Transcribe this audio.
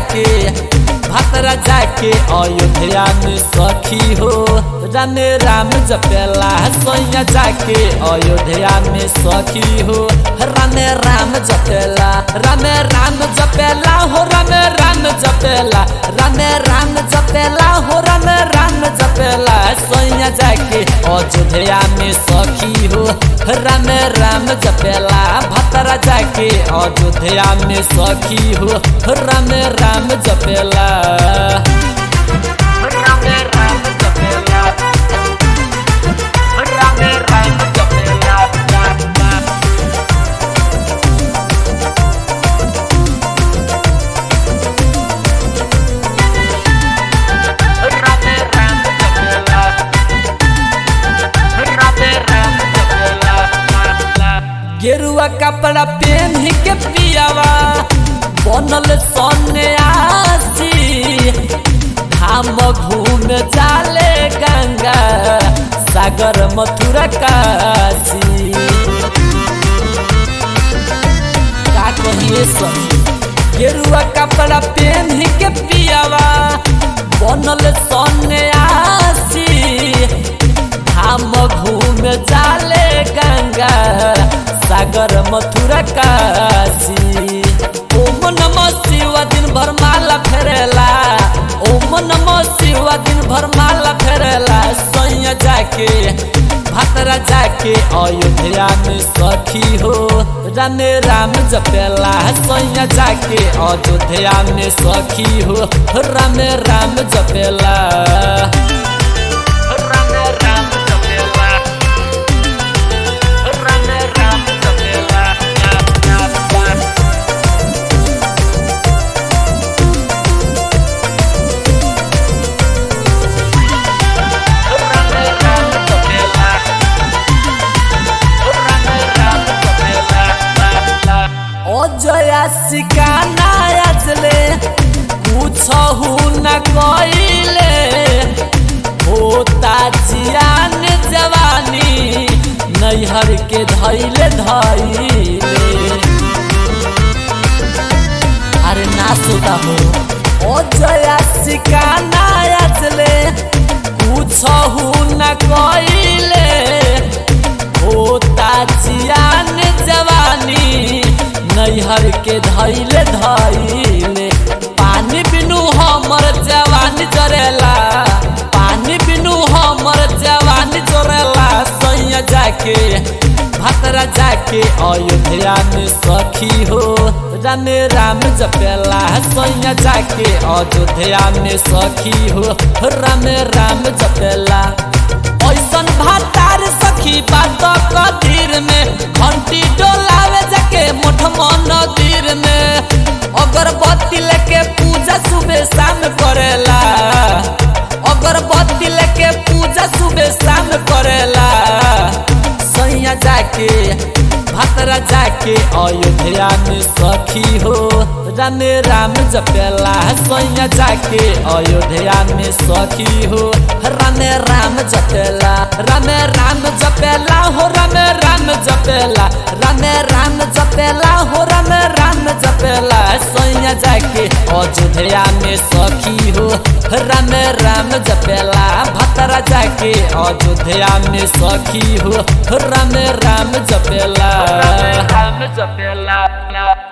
जाके भतरा जाके अयोध्या में सखी हो राम राम जपेला सोया जाके अयोध्या में सखी हो राम राम जपेला राम राम जपेला हो राम राम जपेला राम राम जपेला हो राम राम जपेला सोया जाके अयोध्या में सखी हो राम राम जपेला भतरा जाके अयोध्या में सखी हो राम राम जपेला राम राम जपेला राम राम जपेला राम राम जपेला राम राम जपेला गेरुआ कपड़ा पहन के पियावा बनल सन्यासी धाम घूम जाले गंगा सागर मथुरा काशी का कहिए सब गेरुआ कपड़ा पहन के पियावा बनल सन्यासी धाम घूम जाले गंगा सागर मथुरा काशी ओम नमः शिव दिन भर माला फेरेला ओम नमः शिव दिन भर माला फेरेला सैया जाके भतरा जाके अयोध्या में सखी हो राम राम जपेला सैया जाके अयोध्या में सखी हो राम राम जपेला राम राम जपेला राम राम जपेला राम राम जपेला राम राम जपेला अजया सिकाना आजले पूछहु न कइले होता जियान जवानी नैहर के धैले धैले अरे ना सोता हो ओ जया सिकाना आजले पूछहु न कइले होता जियान जवानी नैहर के धैले धैले पानी बिनु हमर जवानी जरेला पानी बिनु हमर जवानी जरेला सैया जाके भतरा जाके अयोध्या में सखी हो राम राम जपेला सैया जाके अयोध्या में सखी हो राम राम जपेला ऐसन भातार सखी बात कदीर में घंटी डोलावे जाके मोठ मंदिर में अगरबत्ती लेके पूजा सुबह शाम करेला अगरबत्ती लेके पूजा सुबह शाम करेला सैया जाके भतरा जाके अयोध्या में सखी हो राम राम जपेला सैया जाके अयोध्या में सखी हो राम राम जपेला राम राम जपेला हो राम राम जपेला राम राम जपेला हो राम राम जपेला सैया जाके अयोध्या में सखी हो राम राम जपेला भतरा जाके अयोध्या में सखी हो राम राम जपेला राम जपेला